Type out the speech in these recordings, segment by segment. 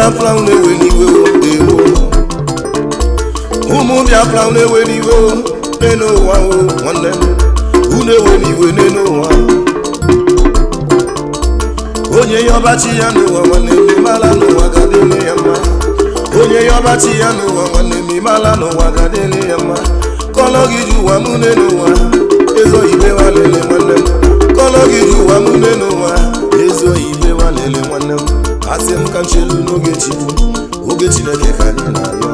biafra unu ewe n'iwe o, ewo ụmụ biafra unu ewe n'iwe o, n'elu ụwa o nwanne m unu ewe n'iwe n'elu ụwa onye ya ọbachi ya n'ụwa nwanne m ịmala n'ụwa ga-adịrị ya mma onye ya ọbachi ya n'ụwa nwanne m ịmala n'ụwa ga-adịrị ya mma kọlọ gị ji ụwa mụ n'elu ụwa ezo ibe wa lele nwanne m kọlọ gị ji ụwa mụ n'elu ụwa ezo ibe wa lele nwanne m asị m ka nchelu n'oge chukwu oge chineke ka anyị na-arịọ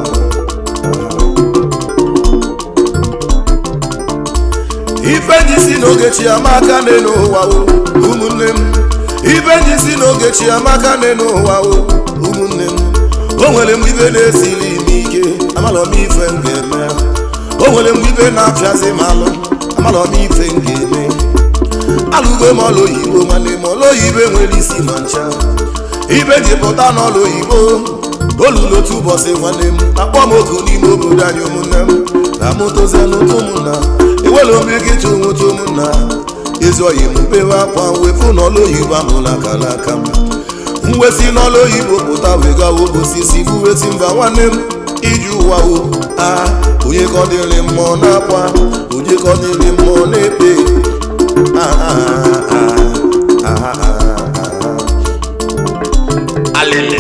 ife ji si n'oge chi amaka n'elu ụwa o ụmụnne m ife ji si n'oge chi amaka n'elu ụwa o ụmụnne m o nwere mgbe ibe na-esiri m ike amalọ m ife m ga-eme o nwere mgbe ibe na-apịazi m alụ amalọ m ife m ga-eme alụgo m ọlụ oyibo nwanne m ọlụ oyibo nwere isi ma ncha ibe ji pụta n'ọlụ oyibo olulu otu ụbọchị nwanne m akpọ m oku n'ime obodo anyị ụmụnne m na mụtozie n'ụtụ ụmụnna ewela omegịta onweta ụmụnna ezuoyi m bewe akwa wefu n'ọlụ oyibo amụla akara aka m mwesi n'ọlụ oyibo pụta wegawa osisi buweti mba nwanne m iji ụwa o a onye ka ọ dịrị mmụọ na-akwa onye ka ọ dịrị mmụọ na-ekpe Ah, ah, ah, ah, ah, ah, ah. alele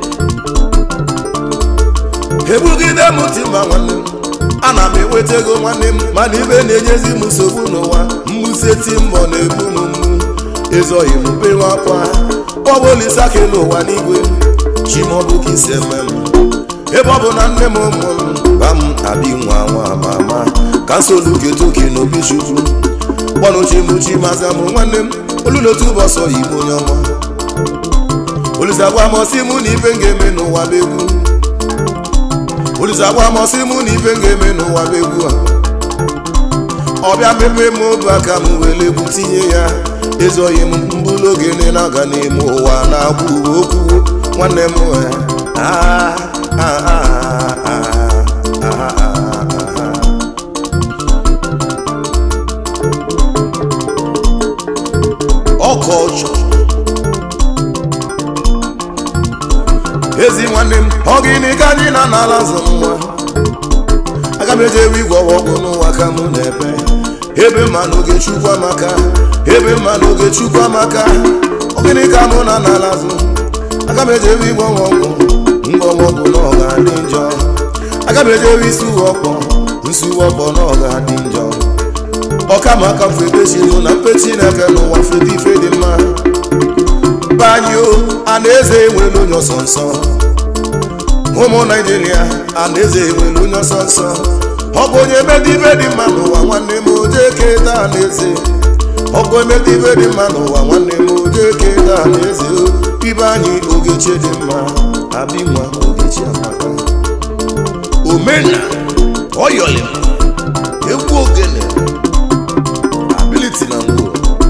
ebugide m timba nwanne m ana m enweta ego nwanne m mana ibe na-enyezi m nsogbu n'ụwa mmusi timbọ na-egbu m mgbu ezoghị m bewe akwa kpọbolisake n'ụwa n'igwe chimọbụ ka isi eme m ebe ọ bụ na nne m ụmụ m gwa m abi nwa nwa ma ama ka nsoluketuki n'obi chukwu kpọnụchimuchi maza m nwanne m olu n'otu ụbọchị oyibo onye ọma olizagwa mọsị mụ na ife m ga-eme n'ụwa bụ egwu olizagwa mọsị mụ na ife m ga-eme n'ụwa bụ egwu a ọbịa mepe m obu aka m were egwu tinye ya ezoghị m mbụlụ ogene na-aga n'ime ụwa na-agwa uwe okwu nwanne m eh, ah, ah, ah, ah, ah, ah, ah, ah. ọkọchọ ezi nwanne m ọ gịnị ka anyị na n'ala zụ nwa aga m eje ewe igwe ọgwụ n'ụwa ka mụ na-ebe ebe mma n'oge chukwu amaka ebe mma n'oge chukwu amaka ọ gịnị ka mụ na n'ala zụ aga m eje ewe igwe ọgwụ ngwọgwụ na ọ ga-adị njọ aga m eje ewe isi uwe ọkpọ nsi uwe ọkpọ na ọ ga-adị njọ ọka ma aka mfe epechi mụ na mpechi na-eke n'ụwa fedi ife dị mma banyo a na-eze enwere onye ọsọ nsọ ụmụ naijiria a na-eze enwere onye ọsọ nsọ ọ bụ onye medi ibe dị mma n'ụwa nwanne m oje keta a na-eze ọ bụ emedi ibe dị mma n'ụwa nwanne m oje keta a na-eze ibe anyị ogechi dị mma abi nwa ogechi amaka omena ọyọlị egwu ogene ability na mbụ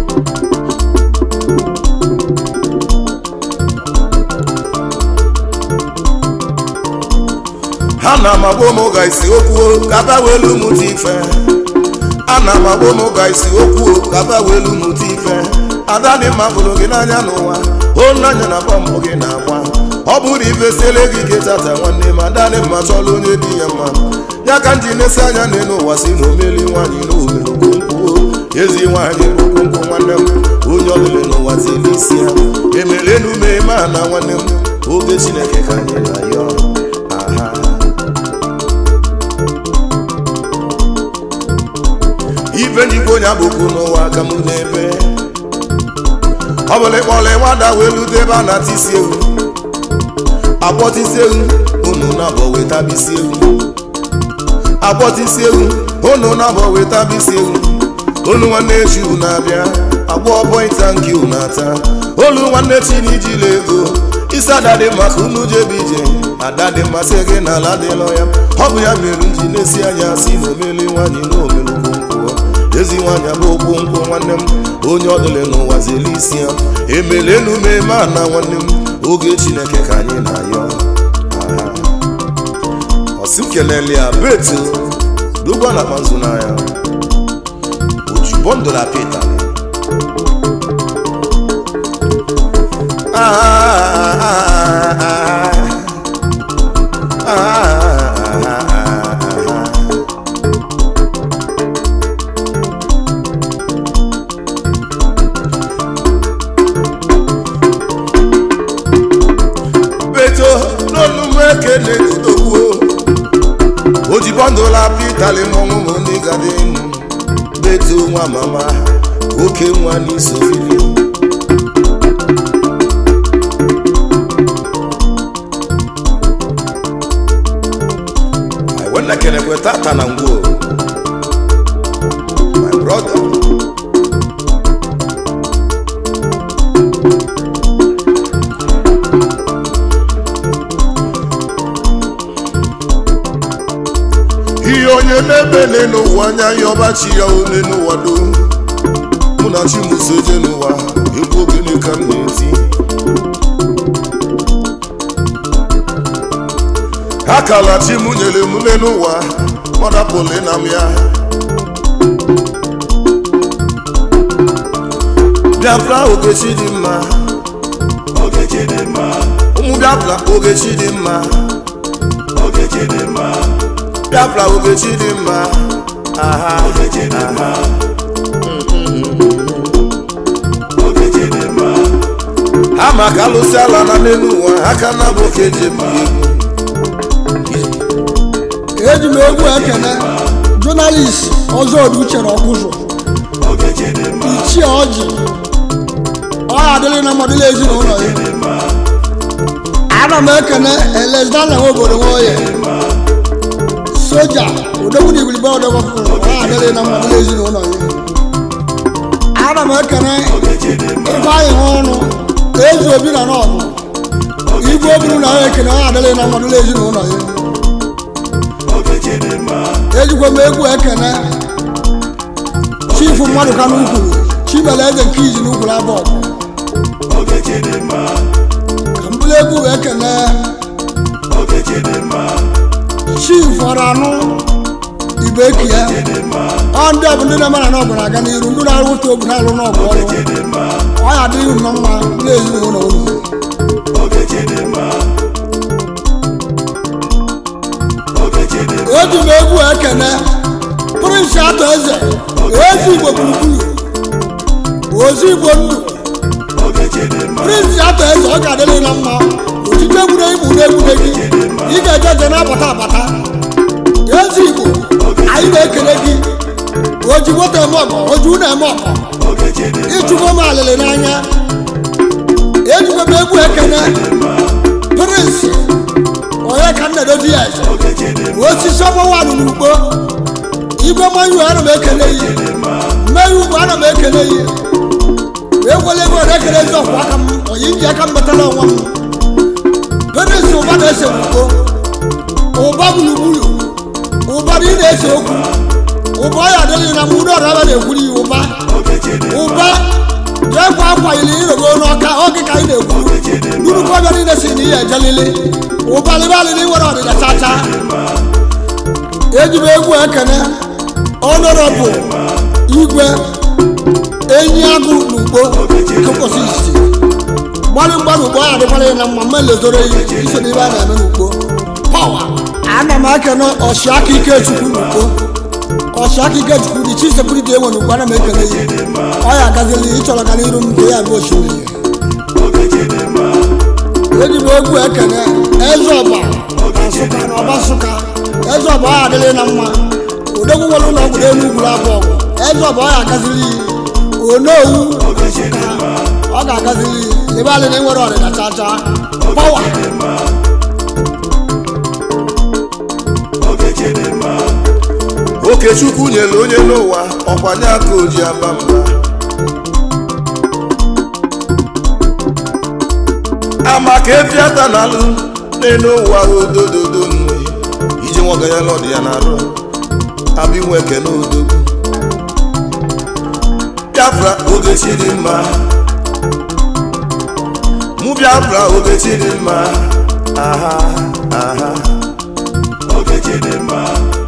ha na amagbo m ga isi okwu ka ba welu mụta ife a na amagbo m ga isi okwu ka ba welu mụta ife ada dị mma bụrụ gị n'anya n'ụwa onanya na bọmbụ gị na-agba ọ bụrụ ife siele gị ike tata nwanne m ada dị mma chọrọ onye dị ya mma ya ka m ji na-esi anya n'elu ụwa si na omeli nwaanyị na omelu kwuo ezi nwaanyị bụ kwunkwu nwanne m onye ọbụla n'ụwa zili isi ya emere enume eme a na nwanne m oge chineke ka anyị na ya aha ife njikwa onye abụkwu n'ụwa ka m na-ebe ọ bụla ịkpọla nwada wee lute ebe a na-ata isi ewu akpọta isi ewu unu na-abọ weta bisi ewu akpọta isi ewu unu na-abọ weta bisi ewu olu nwanne chi na-abịa agbọ pọinta nke na-ata olu nwanne chi na ijila ego isi ada dị mma ka unu jebe ije ada dị mmasị gị na ala dịlọ ya ọ bụ ya mere m ji na-esi anya si na omeli nwaanyị na omelu nkwụ ezi nwaanyị abụ okwu nkwụ nwanne m onye ọdụle n'ụwa zeli isi ya emele enume eme a na nwanne m oge chineke ka anyị na-ayọ ọsị m kelele ya betu dugwa na manzu n'anya ojubọ ndụla pita Ah, ah, ah, ah, ah. ekene odogwu ojibọndụla pitali mọnwụ ndị gadị betu nwa mama oke nwa n'isofili wena kenekwe tata na ngwo my brother ihe onye na-ebele n'ụwa anya ya ọbachi ya ole n'ụwa do mụ na chimusoje n'ụwa egwu ogene ka m na-eti akala chi m nyere m n'ụwa mọdapụlụ na m ya biafra ogechi dị mma ụmụ biafra ogechi dị mma biafra ogechi dị mma aha aha ha maka alụsị ala na n'elu ụwa aka na bụ ka eji ebi egwu eji m egwu ekene jọnalist ọzọdu chere ọkụzụ ichie ọjị ọya adịrị na mmadụ ezinụlọ ya ana m ekene elesdana nwe obodo nwoye soja odogwu na igbilibe odogwafụrụ ọya adịrị na mmadụ ezinụlọ ya ana m ekene ifeanyị nwe ọnụ eze obi na n'ọgụ igwe oburu na ya ekene ọya adịrị na mmadụ ezinụlọ ya ejikwa m egwu ekene chifu mmadụ ka n'ukwuru chibele eze nke izi n'ukwuru abụọ ka mbụrụ egwu ekene chifu ọrụ anụ ibekie ọ ndị ọ bụ ndị na-emara n'ọgụ na-aga n'iru ndị na-arụ otu obu na-alụ n'ọgụ ọrụ ọ ya adịghị nnọọ mma n'ezinụlọ unu eji m egwu ekene prince atọ eze ezi igbo gburugburu ozi igbo ndụ prince atọ eze ọ ga-adịrị na mma otite egwure igbu na-egwure gị ị ga-eje eje na-abata abata ezi igbo anyị na-ekele gị oji moto eme ọgọ oji ụlọ eme ọgọ ịchụgo m alịlị n'anya ejikwa m egwu ekene prince onye ka m na-edozi ya eze osisi ọgbọwadụ n'ugbo igwe mmanya ana m ekele yi mmeri ugbo ana m ekele yi wee gwele ego na ekele ezi ọkwa aka m onye ji aka m metara onwe m penesi ụba na-ese ugbo ụba gburugburu ụba na ị na-ese okwu ụba ọ ya adịghị na mgbe ọrụ aba na-ekwuri ya ụba ụba jee kwa akwa ili irogo n'ọka oge ka anyị na-ekwu nnukwu ọbịa niile si na ihe ejelili ụbalịbalịlị nwere ọdịda chacha eji m egwu ekene ọnọrọbụ igwe enyi agụ n'ugbo kụkwụsị isi gbalị mgbalị ugbo ya adịkwara ya na mma mma lezoro ya iso n'ibe a na-eme n'ugbo pawa ana m ekene ọchịaka ikechukwu n'ugbo ọchịaka ikechukwu dị chi sekuriti enwe n'ugbo ana m ekele ya ọ ya agazili ịchọrọ ka n'iru m nke ya bụ osimiri eji m egwu ekene eze ọba nsụka na ọba nsụka eze ọba ọya adịrị na mma odogwu nwere ụlọ ọgwụ n'elu ugwu abụọ eze ọba ọya agazili onowu nsụka ọ ga-agazili ebe alị na enwere ọdịda chacha pawa okechukwu nyere onye n'ụwa ọkwanye aka oji aba mba amaka efiata na alụ n'elu ụwa odododo nne iji nwoga ya n'ọdị ya na-arụ abinwe ekene odogwu biafra ogechi dị mma mụ biafra ogechi dị mma aha aha ogechi dị mma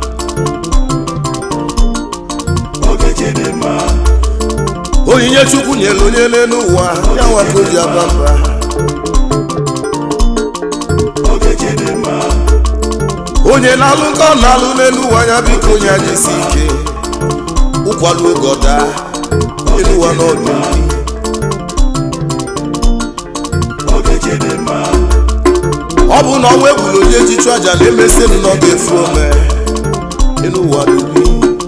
onyinye chukwu nyere onye n'elu ụwa ya nwa ka o ji aba mba onye na-alụ nke ọ na-alụ n'elu ụwa ya biko onye ajisi ike ụkwalụ oge ọ daa elu ụwa n'ọdụ ọ bụ na ọnwa egburu onye ejichu aja na-emesi m nọ ga-efu ome elu ụwa dubi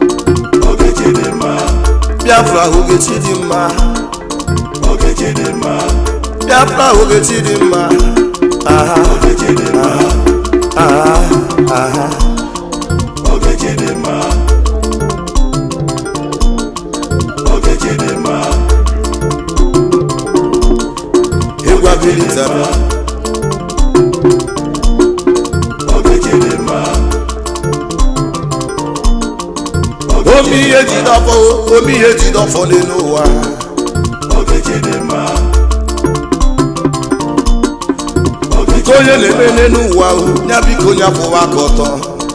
biafra ogechi dị mma biafra ogechi dị mma aha aha aha egwu abilitara omi ihe jidọfọ omi ihe jidọfọ n'elu ụwa nke onye na-eme n'elu ụwa ahụ ya biko onye akwụwa aka ọtọ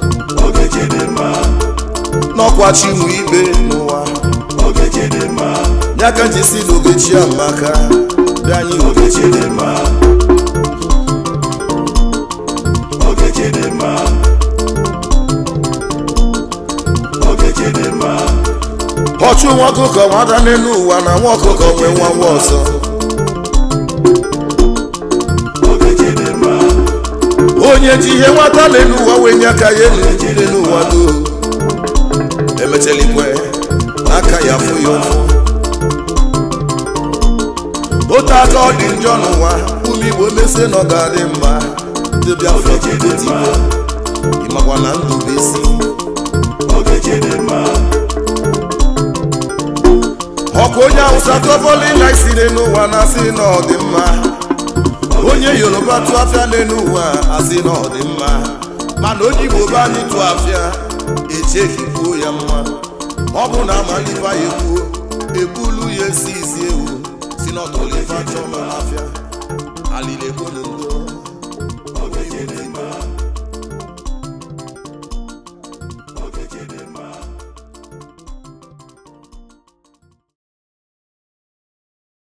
n'ọkwa chinwe ibe n'ụwa ya ka nji si n'ogechi amaka bịa anyị ogechi dị mma ọchụ nwa ọkụkọ nwada n'elu ụwa na nwa ọkụkọ nwee nwa nwa ọzọ onye ji ihe nwata n'elu ụwa wee nye aka ya elu n'elu ụwa doo emechalikwe n'aka ya fụ ya ụfụ otu aka ọ dị njọ n'ụwa ụmụ igbo mesie na ọ ga-adị mma ndị biafra jigotigbo ịmakwa na ndụ bụ isi ọkụ onye awụsa tụọbọlị na isi n'ụwa na-asị na ọ dị mma onye yoruba tụ afịa n'elu ụwa asị na ọ dị mma mana onye igbo be anyị tụ afịa echeghị kwuo ya mma ọ bụ na amaliba ya ekwuo ebulu ya esi isi ewu si n'ọtụlifa chọọ n'afịa alile gbolo ndo